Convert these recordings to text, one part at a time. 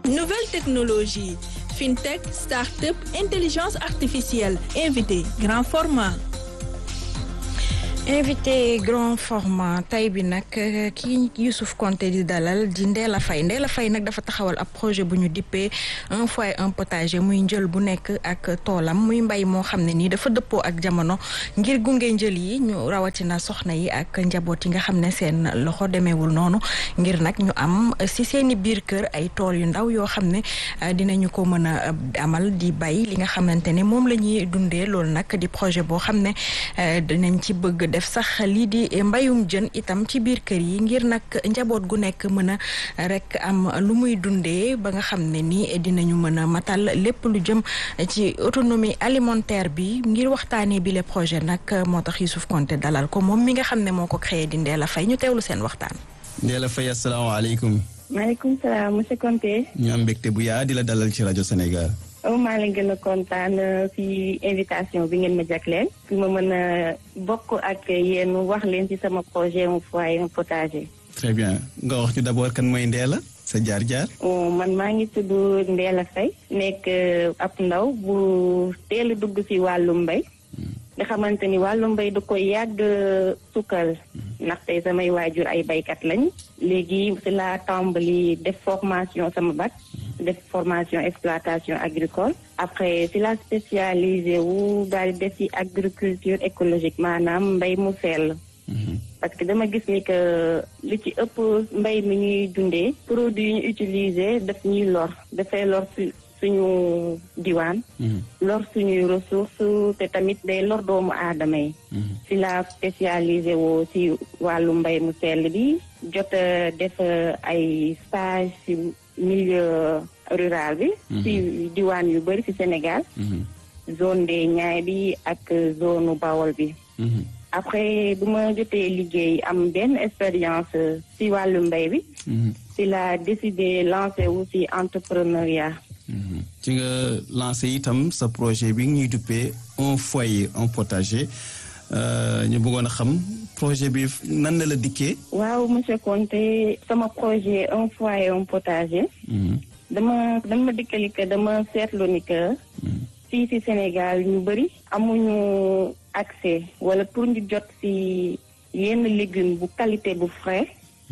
nouvelle technologie fintech start-up intelligence artificielle invité grand format. invité grand format tay bi nag kii Youssouf Konté di dalal di Ndella Faye Ndella Faye nag dafa taxawal ab projet bu ñu dippee un foyer un potager muy njël bu nekk ak toolam muy mbay moo xam ne nii dafa dëppoo ak jamono ngir gunge njël yi ñu rawatina soxna yi ak njaboot yi nga xam ne seen loxo demeewul noonu ngir nag ñu am si seeni biir kër ay tool yu ndaw yoo xam ne dinañu ko mën a amal di bay li nga xamante ne moom la ñuy dundee loolu nag di projet boo xam ne dinañ ci bëgg def sax lii di mbayum jën itam ci biir kër yi ngir nag njaboot gu nekk mën a rek am lu muy dundee ba nga xam ne ni dinañu mën a matal lépp lu jëm ci autonomie alimentaire bi ngir waxtaanee bi le projet nag moo tax Youssouf Konté dalal ko moom mi nga xam ne moo ko créé di Ndella Faye ñu teewlu seen waxtaan. Ndella Faye asalaamaaleykum. maaleykum salaam monsieur Konté. ñu am mbégte bu yaa di la dalal ci rajo Sénégal. oh maa leen gën a kontaan ci invitation bi ngeen ma jagleel fi ma mën a bokk ak yéen wax leen ci sama projet un foyer un potager. très bien nga wax ñu d'abord kan mooy Ndella sa jaar-jaar. man maa ngi tudd Ndella Faye nekk ab ndaw bu teel a dugg ci wàllu mbay. nga xamante ni wàllu mbay da koy yàgg sukkal ndaxte samay waajur ay baykat lañ léegi ci la tàmbali def formation sama bac. def formation exploitation agricole après si la spécialisé wu daal di def ci agriculture écologique maanaam mbay mu sell parce que dama gis ni que li ci ëpp mbay mi ñuy dundee produit yi ñu utiliser daf ñuy lor dafay lor su suñu diwaan lor suñuy ressources te tamit day lor doomu aadama yi si la spécialisé woo si wàllu mbay mu sell bi jot a def ay stage si milieu rural bi ci diwaan yu bëri ci Sénégal zone des Niayes bi ak zone Bawol bi après bu ma jotee liggéey am benn expérience ci wàllu mbay bi ci la décidé lancé wu ci entrepreneuriat ci nga lancé itam sa projet bi ñuy duppee un foyer un potager ñu bëggoon a xam projet bi nan la la dikkee. waaw monsieur Konté sama projet un foyer un potager. dama dama dikkali que dama seetlu ni que. fii ci Sénégal ñu bëri amuñu accès wala pour ñu jot ci yenn légumes bu qualité bu frais.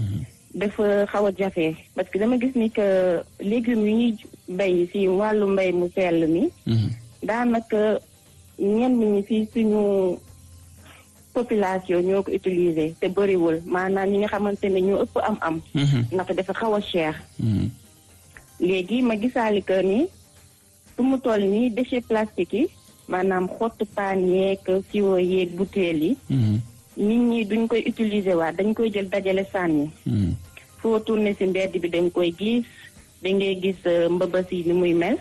dafa xaw a jafe parce que dama gis ni que légumes yi ñuy bay ci wàllu mbay mu sell mi. daanaka ñenn ñi ci suñu. population ñoo ko utiliser te bëriwul maanaam ñi nga xamante ne ñoo ëpp am-am. ndaxte dafa xaw a cher. léegi ma gisaali que ni su mu toll nii déchets plastiques yi maanaam xottu paan yeeg siwo yeeg butéel yi. nit ñi duñ koy utiliser waat dañ koy jël dajale sànni. foo tourné ci mbedd bi dañ koy gis da ngay gis mbëbës yi ni muy mel.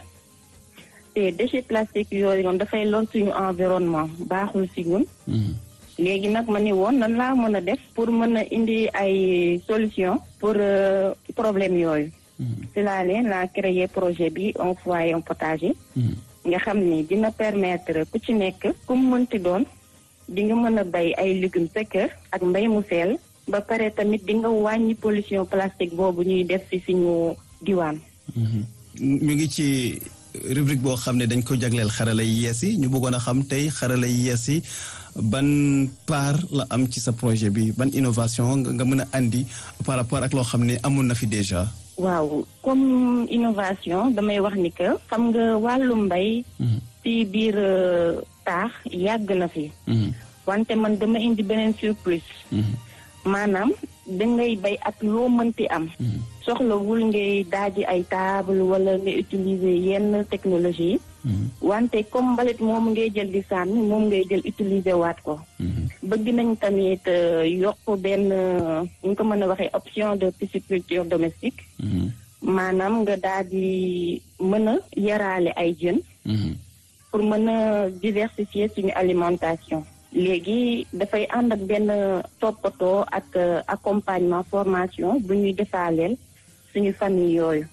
te déchets plastiques yooyu noonu dafay lor suñu environnement baaxul ci ñun. léegi nag ma ni woon nan laa mën a def pour mën a indi ay solution pour problème yooyu ci laa leen laa créer projet bi un foyer un potager nga xam ni dina permettre ku ci nekk ku mu mënti doon di nga mën a bay ay légumes sa kër ak mbay mu sell ba pare tamit di nga wàññi pollution plastique boobu ñuy def ci suñu diwaan ñu ngi ci rubrique boo xam ne dañ ko jagleel xarala yi yees yi ñu bëggoon a xam tey xarala yi yees yi ban part la am ci sa projet bi ban innovation nga mën a andi par rapport ak loo xam ne amoon na fi déjà. waaw comme innovation damay wax ni que xam nga wàllu mbay. ci biir taax yàgg na fi. wante man dama indi beneen surplus. maanaam dangay bay ak loo mënti am. soxlawul ngay daaji ay table wala nga utiliser yenn technologie yi. wante comme mbalit moom ngay jël di sànni moom ngay jël utiliser waat ko. bëgg nañ tamit yokk benn ñu ko mën a waxee option de pisciculture domestique. maanaam nga daal di mën a yaraale ay jën. pour mën a diversifier suñu alimentation. léegi dafay ànd ak benn toppatoo ak accompagnement formation bu ñuy defaaleel suñu famille yooyu.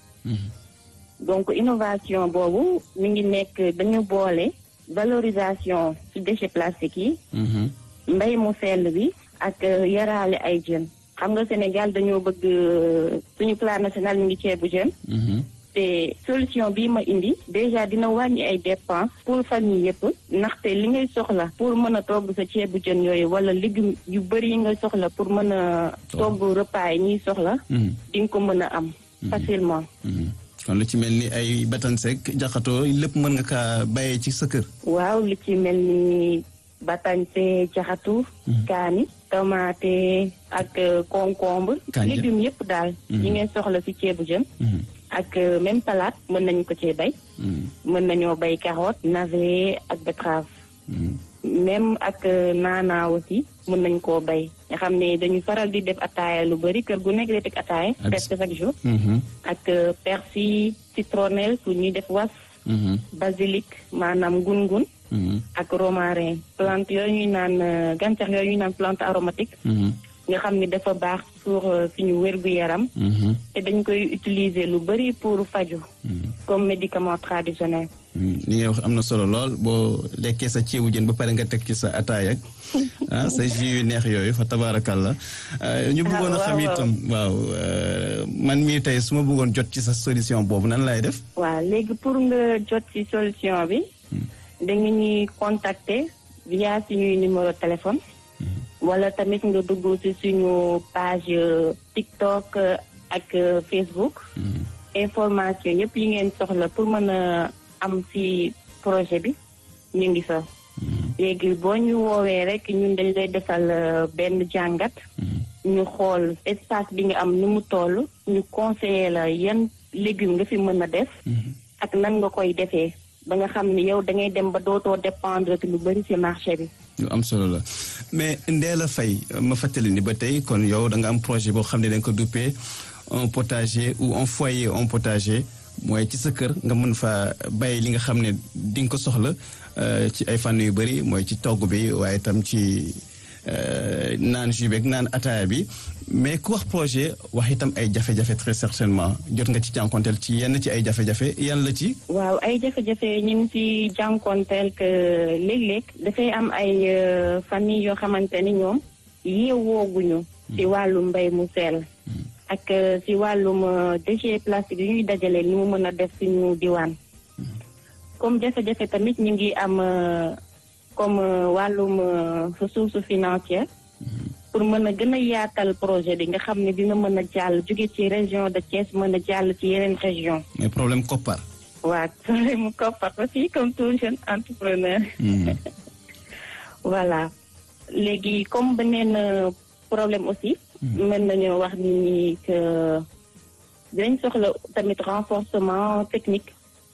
donc innovation boobu mi ngi nekk dañu boole valorisation ci déchets plastiques yi. mbay mu sell bi ak yaraale ay jën. xam nga Sénégal dañoo bëgg suñu plan national mi ngi ceebu jën. te solution bii ma indi déjà dina wàññi ay dépenses pour famille yëpp ndaxte li ngay soxla pour mën a togg sa ceebu jën yooyu wala légumes yu bëri yi ngay soxla pour mën a togg repas yi ñuy soxla di nga ko mën a am facilement kon lu ci mel ni ay batansek jaxatoo lépp mën nga kaa bàyyee ci sa kër waaw lu ci mel ni batañse jaxatu kaani tomate ak concombre légumes yëpp daal yi ngay soxla ci ceebu jën ak même salade mën nañu ko cee bay mën nañoo bay carotte navet ak betterave même ak naana aussi mën nañ koo bay nga xam ne dañu faral di def ataaya lu bëri kër gu nekk day teg ataaya presque chaque jour ak persil citronnelle pour ñuy def was basilic maanaam ngun-ngun ak romarin plante yooyu ñuy naan gàncax yooyu ñuy naan plante aromatique nga xam ni dafa baax pour suñu wér-gu-yaram te dañ koy utiliser lu bëri pour faju comme médicament traditionnel li ngay wax am na solo lool boo lekkee sa ceebu jën ba pare nga teg ci sa ataay ak ah sa jus yu neex yooyu fa tabaarakàlla ñu bëggoon a xam itam waaw man mii tey su ma bëggoon jot ci sa solution boobu nan lay def waaw léegi pour nga jot ci solution bi da nga ñuy contacter via suñuy numéro téléphone wala tamit nga dugg ci suñu page TikTok ak Facebook information yëpp yi ngeen soxla pour mën a am ci projet bi ñu ngi fa léegi boo ñu woowee rek ñun dañ lay defal benn jàngat ñu xool espace bi nga am ni mu toll ñu conseiller la yan légumes nga fi mën a def ak nan nga koy defee ba nga xam ni yow da ngay dem ba dootoo dépendre lu bari ci marché bi lu am solo la mais Ndella Faye ma fàttali ni ba tey kon yow da nga am projet boo xam ne da nga ko duppee un potager ou un foyer un potager mooy ci sa kër nga mën fa bay li nga xam ne di nga ko soxla ci ay fànn yu bëri mooy ci togg bi waaye itam ci naan jus beeg naan ataaya bi mais ku wax projet wax itam ay jafe-jafe très certainement jot nga ci jànkonteel ci yenn ci ay jafe-jafe yan la ci. waaw ay jafe-jafe ñu ngi ci jànkonteel que léeg-léeg dafay am ay famille yoo xamante ni ñoom yeewooguñu ci wàllum mbay mu sell ak ci wàllum déchet plastique yi ñuy dajale ni mu mën a def suñu diwaan comme jafe-jafe tamit ñu ngi am comme wàllum ressource financière pour mën a gën a yaatal projet bi nga xam ne dina mën a jàll jóge ci région de Thiès mën a jàll ci yeneen région mais problème koppar. waaw problème koppar aussi comme tout jeune entrepreneur. voilà léegi comme beneen problème aussi. mën nañoo wax ni que dinañ soxla tamit renforcement technique.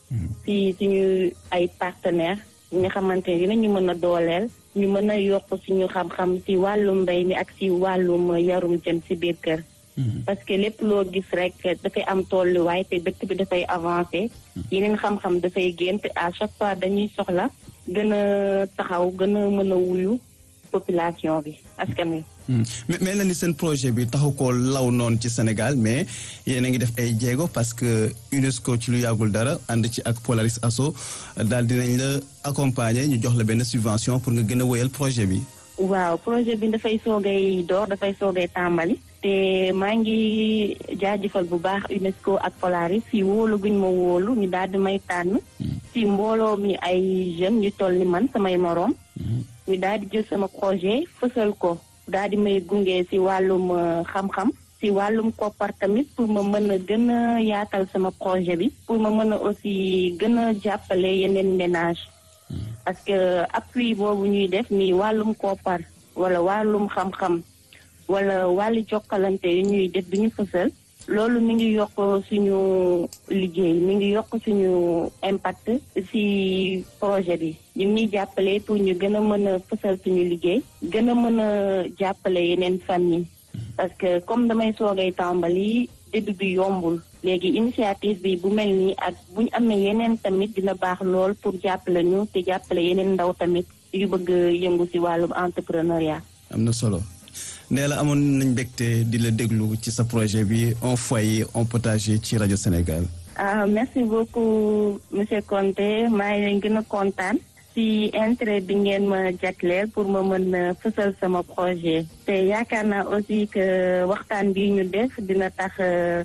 ci suñu ay partenaires yi nga xamante ne dinañu mën a dooleel. ñu mën a yokk suñu xam-xam ci wàllum mbay mi ak ci wàllum yarum jën ci biir kër. parce que lépp loo gis rek dafay am tolluwaay te dëkk bi dafay avancé. yeneen xam-xam dafay gént à chaque fois dañuy soxla gën a taxaw gën a mën a wuyu population bi askan wi. mais mel na ni seen projet bi taxu ko law noonu ci Sénégal mais yéen a ngi def ay jéego parce que UNESCO ci lu yàggul dara ànd ci ak Polaris Asso daal dinañ la accompagner ñu jox la benn subvention pour nga gën a wéyal projet bi. waaw projet bi dafay soogay door dafay soogay tàmbali. te maa ngi jaajëfal bu baax UNESCO ak Polaris si wóolu guñ ma wóolu ñu daal di may tànn. si mbooloo mi ay jeunes ñu toll ni man samay moroom. ñu daal di jël sama projet fësal ko. daal di may gunge ci wàllum xam-xam ci wàllum koppar tamit pour ma mën a gën a yaatal sama projet bi pour ma mën a aussi gën a jàppale yeneen ménage parce que appui boobu ñuy def ni wàllum koppar wala wàllum xam-xam wala wàllu jokkalante yu ñuy def du ñu fësal loolu mi ngi yokk suñu liggéey mi ngi yokk suñu impact ci projet bi ñu ngi ñuy jàppale pour ñu gën a mën a fësal suñu liggéey gën a mën a jàppale yeneen famille parce que comme damay soogay tàmbali début bi yombul léegi initiative bi bu mel nii ak bu ñu amee yeneen tamit dina baax lool pour jàppale ñu te jàppale yeneen ndaw tamit yu bëgg yëngu ci wàllum entrepreneuriat. am na solo. Ndella amoon nañ mbégte di la déglu ci sa projet bi un foyer un potager ci rajo Sénégal. ah merci beaucoup monsieur Conté maa ngi leen gën a kontaan ci intérêt bi ngeen ma jagleel pour ma mën a fësal sama projet. te yaakaar naa aussi que waxtaan bi ñu def dina tax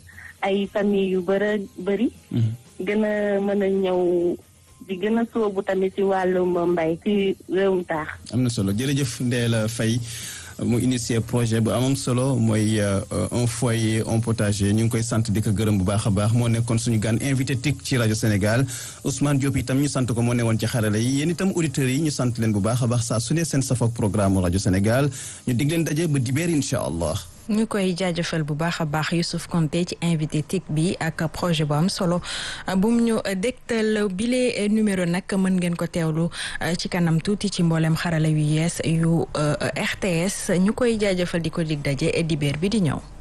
ay famille yu bëra bëri gën a mën a ñëw di gën a sóobu tamit ci wàllum mbay ci réewum taax am na solo jërëjëf Ndella Faye mu initié projet bu amam solo mooy un foyer un potager ñu ngi koy sant di ko gërëm bu baax a baax moo nekkoon suñu gan invité TIC ci rajo Sénégal Ousmane Diop itam ñu sant ko moo newoon ci xarala yi yéen itam auditeurs yi ñu sant leen bu baax a baax saa su ne seen safoog programme rajo Sénégal ñu dig leen daje ba dibeer incha allah. ñu koy jaajëfal bu baax a baax Youssouf Konté ci invité TIC bi ak projet bu am solo bu mu ñu dégtal bile numéro nag mën ngeen ko teewlu ci kanam tuuti ci mboolem xarala yu yees yu RTS ñu koy jaajëfal di ko dig daje dibéer bi di ñëw.